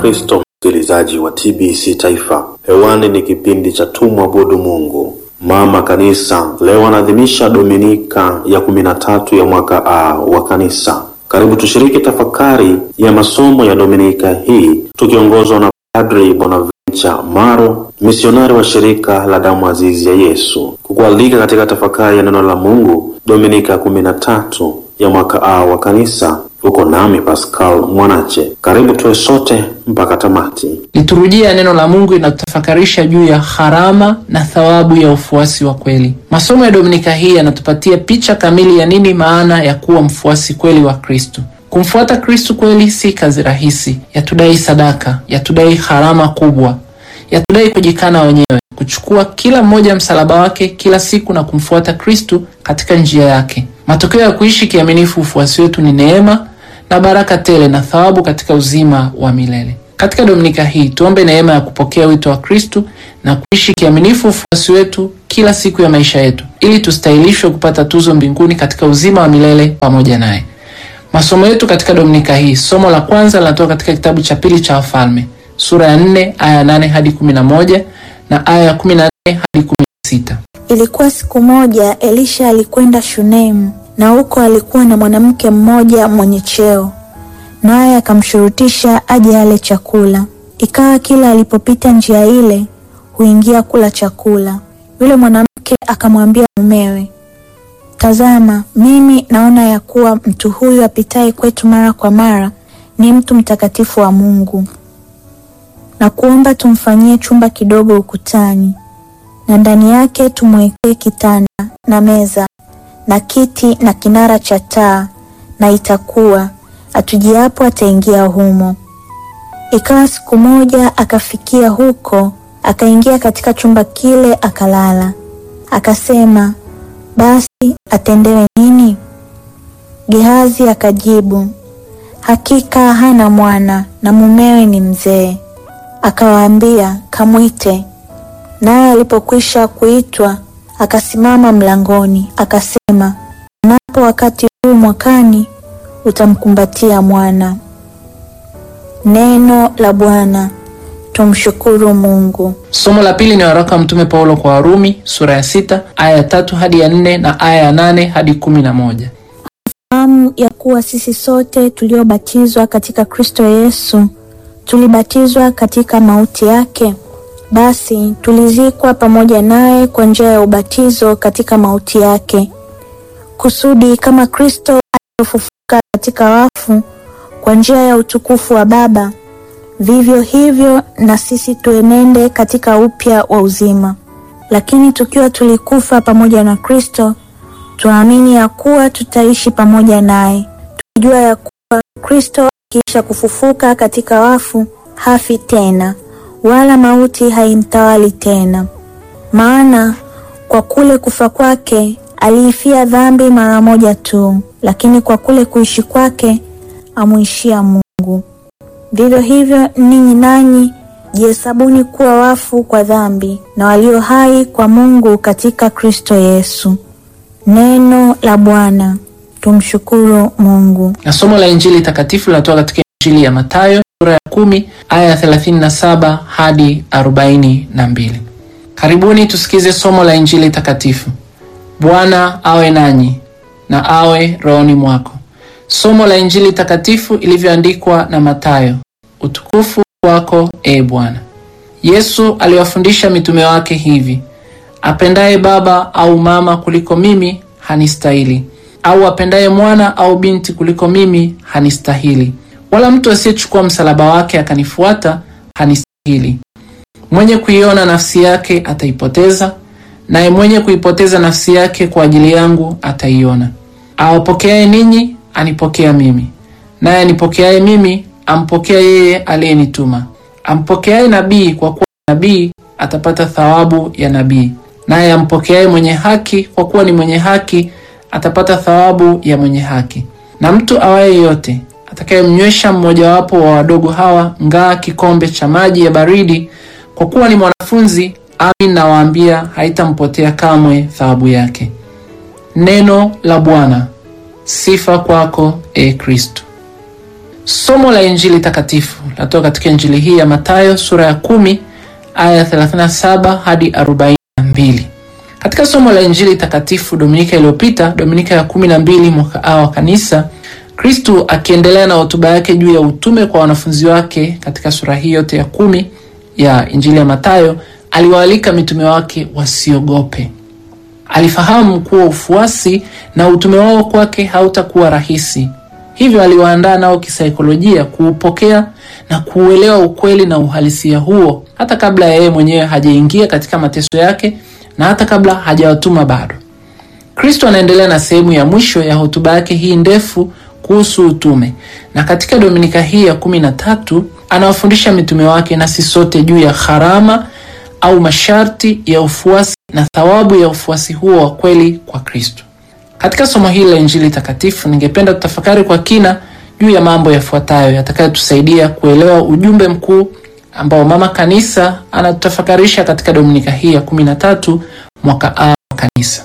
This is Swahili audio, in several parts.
Kristo, msikilizaji wa TBC Taifa, hewani ni kipindi cha tumwabudu Mungu. Mama Kanisa leo anaadhimisha Dominika ya kumi na tatu ya mwaka A wa Kanisa. Karibu tushiriki tafakari ya masomo ya Dominika hii tukiongozwa na Padri Bonaventure Maro, misionari wa shirika la damu azizi ya Yesu, kukualika katika tafakari ya neno la Mungu Dominika ya kumi na tatu ya mwaka A wa Kanisa. Uko nami Pascal Mwanache, karibu tuwe sote mpaka tamati. Liturujia ya neno la Mungu inatutafakarisha juu ya gharama na thawabu ya ufuasi wa kweli. Masomo ya Dominika hii yanatupatia picha kamili ya nini maana ya kuwa mfuasi kweli wa Kristo. Kumfuata Kristo kweli si kazi rahisi, yatudai sadaka, yatudai gharama kubwa, yatudai kujikana wenyewe, kuchukua kila mmoja msalaba wake kila siku na kumfuata Kristo katika njia yake. Matokeo ya kuishi kiaminifu ufuasi wetu ni neema na baraka tele na thawabu katika uzima wa milele. Katika Dominika hii tuombe neema ya kupokea wito wa Kristu na kuishi kiaminifu ufuasi wetu kila siku ya maisha yetu, ili tustahilishwe kupata tuzo mbinguni katika uzima wa milele pamoja naye. Masomo yetu katika Dominika hii, somo la kwanza linatoka katika kitabu cha pili cha Wafalme sura ya 4 aya 8 hadi 11 na aya ya 14 hadi 16. Ilikuwa siku moja Elisha alikwenda Shunemu, na huko alikuwa na mwanamke mmoja mwenye cheo, naye akamshurutisha aje ale chakula. Ikawa kila alipopita njia ile huingia kula chakula. Yule mwanamke akamwambia mumewe, tazama, mimi naona ya kuwa mtu huyu apitaye kwetu mara kwa mara ni mtu mtakatifu wa Mungu, na kuomba tumfanyie chumba kidogo ukutani na ndani yake tumwekee kitanda na meza na kiti na kinara cha taa, na itakuwa atujiapo ataingia humo. Ikawa siku moja akafikia huko, akaingia katika chumba kile akalala. Akasema, basi atendewe nini? Gehazi akajibu, hakika hana mwana na mumewe ni mzee. Akawaambia, kamwite. Naye alipokwisha kuitwa akasimama mlangoni, akasema, napo wakati huu mwakani utamkumbatia mwana. Neno la Bwana. Tumshukuru Mungu. Somo la pili ni waraka wa Mtume Paulo kwa Warumi sura ya sita aya ya tatu hadi ya nne na aya ya nane hadi kumi na moja. Fahamu ya kuwa sisi sote tuliobatizwa katika Kristo Yesu tulibatizwa katika mauti yake basi tulizikwa pamoja naye kwa njia ya ubatizo katika mauti yake, kusudi kama Kristo alivyofufuka katika wafu kwa njia ya utukufu wa Baba, vivyo hivyo na sisi tuenende katika upya wa uzima. Lakini tukiwa tulikufa pamoja na Kristo, tuamini ya kuwa tutaishi pamoja naye, tukijua ya kuwa Kristo akiisha kufufuka katika wafu hafi tena wala mauti haimtawali tena. Maana kwa kule kufa kwake aliifia dhambi mara moja tu, lakini kwa kule kuishi kwake amwishia Mungu. Vivyo hivyo ninyi nanyi jihesabuni kuwa wafu kwa dhambi na walio hai kwa Mungu katika Kristo Yesu. Neno la Bwana. Tumshukuru Mungu. Na somo la Injili takatifu linatoka katika Injili ya Mathayo sura ya kumi aya ya 37 hadi 42. Karibuni tusikize somo la Injili takatifu. Bwana awe nanyi na awe rohoni mwako. Somo la Injili takatifu ilivyoandikwa na Mathayo. Utukufu wako e Bwana. Yesu aliwafundisha mitume wake hivi: apendaye baba au mama kuliko mimi hanistahili, au apendaye mwana au binti kuliko mimi hanistahili wala mtu asiyechukua msalaba wake akanifuata hanistahili. Mwenye kuiona nafsi yake ataipoteza, naye mwenye kuipoteza nafsi yake kwa ajili yangu ataiona. Awapokeaye ninyi anipokea mimi, naye anipokeaye mimi ampokea yeye aliyenituma. Ampokeaye nabii kwa kuwa nabii atapata thawabu ya nabii, naye ampokeaye mwenye haki kwa kuwa ni mwenye haki atapata thawabu ya mwenye haki. Na mtu awaye yote atakayemnywesha mmojawapo wa wadogo hawa ngaa kikombe cha maji ya baridi, kwa kuwa ni mwanafunzi, amin nawaambia, haitampotea kamwe thawabu yake. Neno la Bwana. Sifa kwako e Kristo. Somo la Injili takatifu latoka katika Injili hii ya Mathayo sura ya kumi aya 37 hadi 42. Katika somo la Injili takatifu Dominika iliyopita, Dominika ya 12 mwaka A wa Kanisa, Kristu akiendelea na hotuba yake juu ya utume kwa wanafunzi wake katika sura hii yote ya kumi ya Injili ya Mathayo, aliwaalika mitume wake wasiogope. Alifahamu kuwa ufuasi na utume wao kwake hautakuwa rahisi, hivyo aliwaandaa nao kisaikolojia kuupokea na kuuelewa ukweli na uhalisia huo, hata kabla ya yeye mwenyewe hajaingia katika mateso yake na hata kabla hajawatuma bado. Kristo anaendelea na sehemu ya mwisho ya hotuba yake hii ndefu kuhusu utume, na katika dominika hii ya kumi na tatu anawafundisha mitume wake nasi sote juu ya gharama au masharti ya ufuasi na thawabu ya ufuasi huo wa kweli kwa Kristo. Katika somo hili la Injili takatifu, ningependa tutafakari kwa kina juu ya mambo yafuatayo yatakayotusaidia kuelewa ujumbe mkuu ambao Mama Kanisa anatutafakarisha katika dominika hii ya kumi na tatu mwaka A wa Kanisa.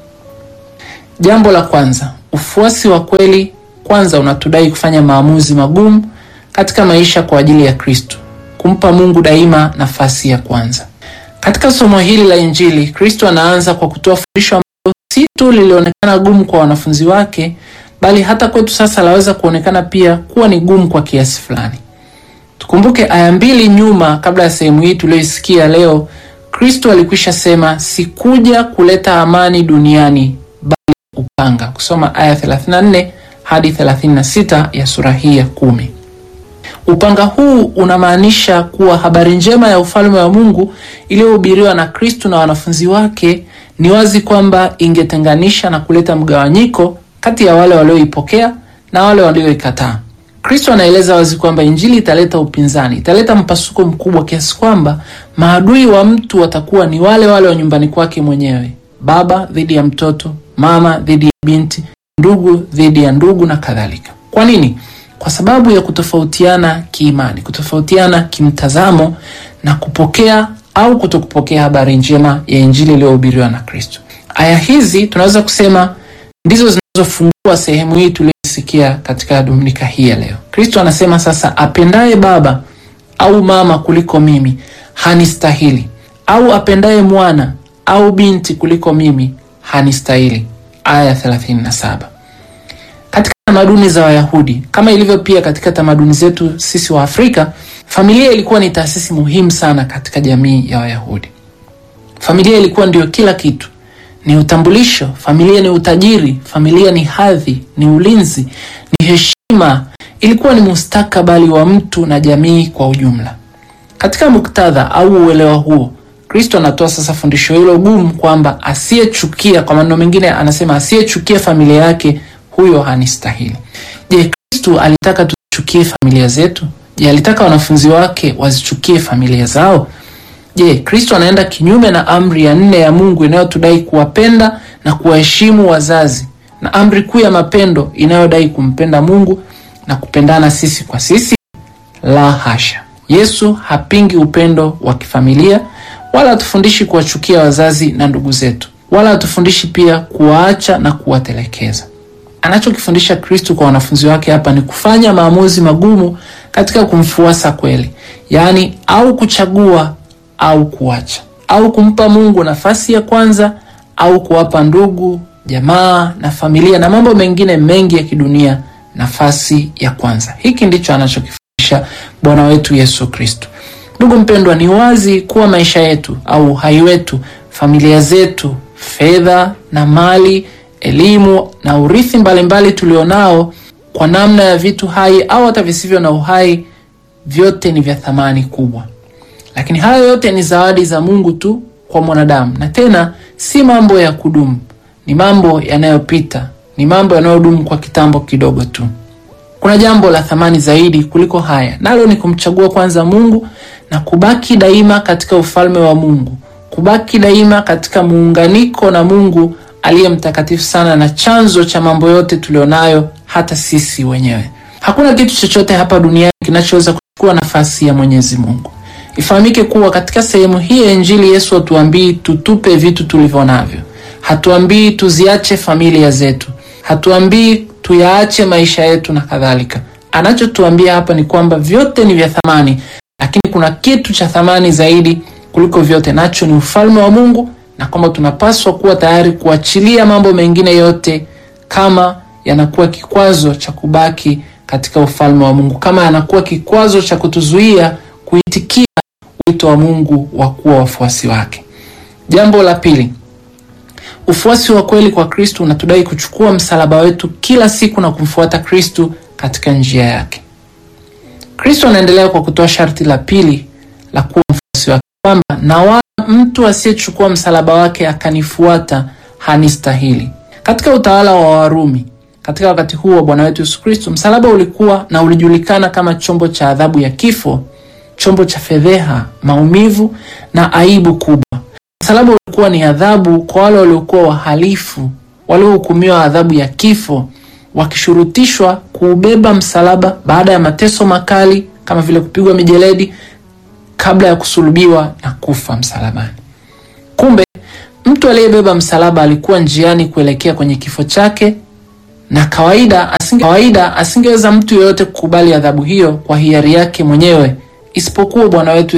Jambo la kwanza, ufuasi wa kweli kwanza unatudai kufanya maamuzi magumu katika maisha kwa ajili ya Kristo, kumpa Mungu daima nafasi ya kwanza. Katika somo hili la Injili, Kristo anaanza kwa kutoa fundisho ambalo si tu lilionekana gumu kwa wanafunzi wake, bali hata kwetu sasa laweza kuonekana pia kuwa ni gumu kwa kiasi fulani. Tukumbuke aya mbili nyuma, kabla ya sehemu hii tuliyoisikia leo, Kristo alikwisha sema, sikuja kuleta amani duniani bali upanga. Kusoma aya 34 hadi 36 ya sura hii ya kumi. Upanga huu unamaanisha kuwa habari njema ya ufalme wa Mungu iliyohubiriwa na Kristo na wanafunzi wake ni wazi kwamba ingetenganisha na kuleta mgawanyiko kati ya wale walioipokea na wale walioikataa. Kristo anaeleza wazi kwamba injili italeta upinzani, italeta mpasuko mkubwa kiasi kwamba maadui wa mtu watakuwa ni wale wale wa nyumbani kwake mwenyewe, baba dhidi ya mtoto, mama dhidi ya binti, ndugu dhidi ya ndugu na kadhalika. Kwa nini? Kwa sababu ya kutofautiana kiimani, kutofautiana kimtazamo na kupokea au kutokupokea habari njema ya injili iliyohubiriwa na Kristo. Aya hizi tunaweza kusema ndizo zinazofungua sehemu hii tuliyosikia katika dominika hii ya leo. Kristo anasema sasa, apendaye baba au mama kuliko mimi hanistahili, au apendaye mwana au binti kuliko mimi hanistahili. Aya 37. Katika tamaduni za Wayahudi kama ilivyo pia katika tamaduni zetu sisi wa Afrika, familia ilikuwa ni taasisi muhimu sana katika jamii ya Wayahudi. Familia ilikuwa ndio kila kitu, ni utambulisho. Familia ni utajiri, familia ni hadhi, ni ulinzi, ni heshima. Ilikuwa ni mustakabali wa mtu na jamii kwa ujumla. Katika muktadha au uelewa huo, Kristo anatoa sasa fundisho hilo gumu kwamba asiyechukia, kwa maneno mengine anasema asiyechukia familia yake huyo hanistahili. Je, Kristo alitaka tuchukie familia zetu? Je, alitaka wanafunzi wake wazichukie familia zao? Je, Kristo anaenda kinyume na amri ya nne ya Mungu inayotudai kuwapenda na kuwaheshimu wazazi na amri kuu ya mapendo inayodai kumpenda Mungu na kupendana sisi kwa sisi? La hasha. Yesu hapingi upendo wa kifamilia wala hatufundishi kuwachukia wazazi na ndugu zetu, wala hatufundishi pia kuwaacha na kuwatelekeza. Anachokifundisha Kristo kwa wanafunzi wake hapa ni kufanya maamuzi magumu katika kumfuasa kweli, yaani au kuchagua au kuacha, au kumpa Mungu nafasi ya kwanza au kuwapa ndugu, jamaa na familia na mambo mengine mengi ya kidunia nafasi ya kwanza. Hiki ndicho anachokifundisha Bwana wetu Yesu Kristo. Ndugu mpendwa, ni wazi kuwa maisha yetu au uhai wetu, familia zetu, fedha na mali, elimu na urithi mbalimbali tulionao, kwa namna ya vitu hai au hata visivyo na uhai, vyote ni vya thamani kubwa. Lakini hayo yote ni zawadi za Mungu tu kwa mwanadamu, na tena si mambo ya kudumu, ni mambo yanayopita, ni mambo yanayodumu kwa kitambo kidogo tu. Kuna jambo la thamani zaidi kuliko haya, nalo ni kumchagua kwanza Mungu na kubaki daima katika ufalme wa Mungu, kubaki daima katika muunganiko na Mungu aliye mtakatifu sana na chanzo cha mambo yote tulionayo, hata sisi wenyewe. Hakuna kitu chochote hapa duniani kinachoweza kuchukua nafasi ya Mwenyezi Mungu. Ifahamike kuwa katika sehemu hii ya Injili Yesu hatuambii tutupe vitu tulivyo navyo, hatuambii tuziache familia zetu, hatuambii tuyaache maisha yetu na kadhalika. anachotuambia hapa ni kwamba vyote ni vya thamani, lakini kuna kitu cha thamani zaidi kuliko vyote, nacho ni ufalme wa Mungu, na kwamba tunapaswa kuwa tayari kuachilia mambo mengine yote kama yanakuwa kikwazo cha kubaki katika ufalme wa Mungu, kama yanakuwa kikwazo cha kutuzuia kuitikia wito wa Mungu wa kuwa wafuasi wake. Jambo la pili, ufuasi wa kweli kwa Kristo unatudai kuchukua msalaba wetu kila siku na kumfuata Kristo katika njia yake. Kristo anaendelea kwa kutoa sharti la pili la kuwa mfuasi wake, kwamba na wala mtu asiyechukua msalaba wake akanifuata hanistahili. Katika utawala wa Warumi katika wakati huu wa Bwana wetu Yesu Kristo, msalaba ulikuwa na ulijulikana kama chombo cha adhabu ya kifo, chombo cha fedheha, maumivu na aibu kubwa. Msalaba ulikuwa ni adhabu kwa wale waliokuwa wahalifu, waliohukumiwa adhabu ya kifo, wakishurutishwa kuubeba msalaba baada ya mateso makali kama vile kupigwa mijeledi kabla ya kusulubiwa na kufa msalabani. Kumbe mtu aliyebeba msalaba alikuwa njiani kuelekea kwenye kifo chake, na kawaida asinge, kawaida asingeweza mtu yeyote kukubali adhabu hiyo kwa hiari yake mwenyewe isipokuwa Bwana wetu